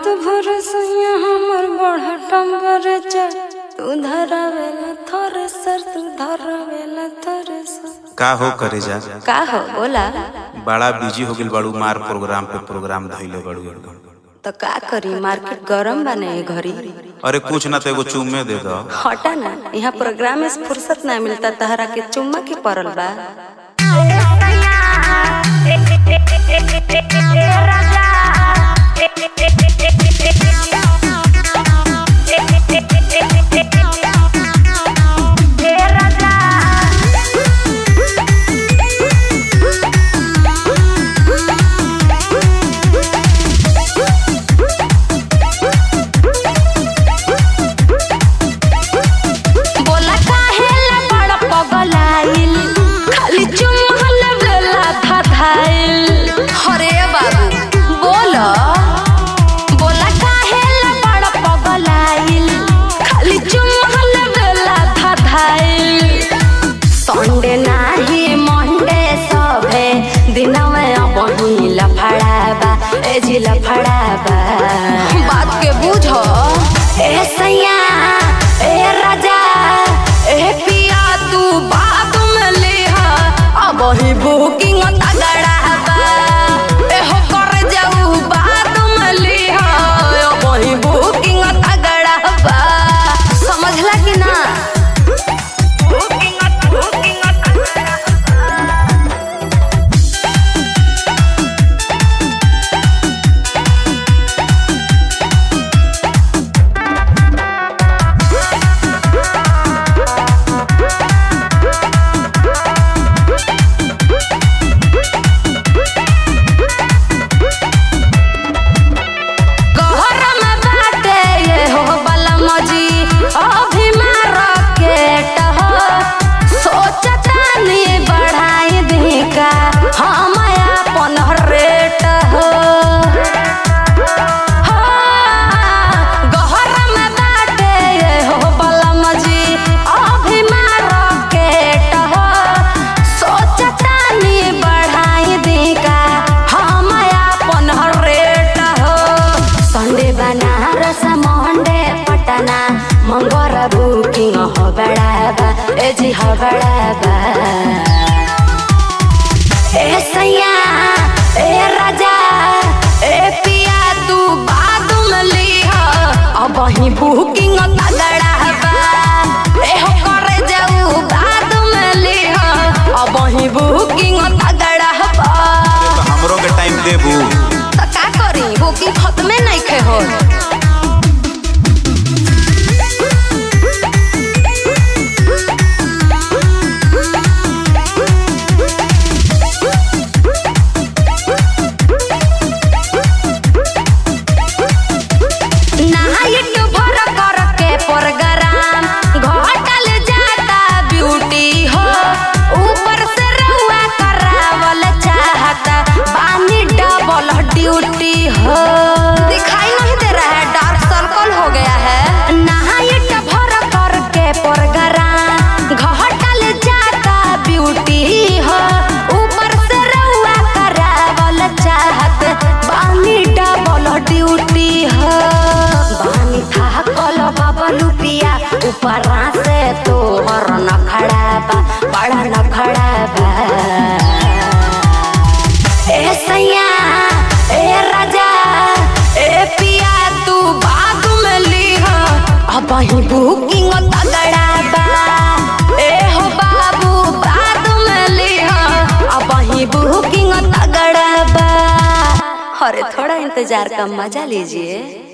भरोसैया हमर बढ़ टेम्परेचर तू धरावेला थ्रेसर तू धरावेला थ्रेसर का हो करे जा का हो बोला बड़ा बिजी हो गेल बाड़ू मार प्रोग्राम पे प्रोग्राम धइले बाड़ू एकदम। तो का करी मार्केट गरम बने घरी अरे कुछ ना तो एगो चुम्मे दे दो हटा ना यहाँ प्रोग्राम में फुर्सत ना मिलता तहरा के चुम्मा के पड़ल बा बोला काहेला बड़ पगलाइल खाली चुम्हल बेला धधाइल हरे बाबू बोला बोला काहेला बड़ पगलाइल खाली चुम्हल बेला धधाइल संडे नाही मंडे सभे दिनवे बही लफड़ाबा ए जी लफड़ाबा बात के बुझो ए सैया ए राजा ए पिया तू बात में लिहा अब ही बुकिंग तगड़ाबा ए हो कर जाऊ बात में लिहा अब ही बुकिंग तगड़ाबा समझला कि ना कहर में बाटे ये हो बलमजी अभिमान रकेट हो सोचतानी बढ़ाई दी का हम अपन रेट हो गहर में बाटे ये हो बलमजी अभिमान रकेट हो सोचतानी बढ़ाई दी का हम अपन रेट हो संडे बनारस मंडे पटना मंगोर बुकिंग हो बड़ाबा ए जी हो बड़ाबा ए सैया ए राजा ए पिया तू बाद में लिहा अब ही बुकिंग तगड़ाबा ए हो करे जाऊ बाद में लिहा अब ही बुकिंग तगड़ाबा तो हमरो के टाइम देबू त का करी बुकिंग खत्मे नहीं खे हो नाइट भर कर के प्रोग्राम घटल जाता ब्यूटी हो ऊपर से रउआ करावल चाहता बानी डबल ड्यूटी हो दिखाई नहीं दे रहा है डार्क सर्कल हो गया है नाइट भर कर के प्रोग्राम घटल जाता ब्यूटी हो ऊपर से रउआ करावल चाहत बानी डबल ड्यूटी हो बानी था कल बाबा लुपिया ऊपर से तोहर नखड़ा बा बड़ा नखड़ा बा ए सैया ए राजा ए पिया तू बाद में लिहा अब ही बुकिंग तगड़ा बा ए हो बाबू बाद में लिहा अब ही बुकिंग तगड़ा बा अरे थोड़ा इंतजार का मजा लीजिए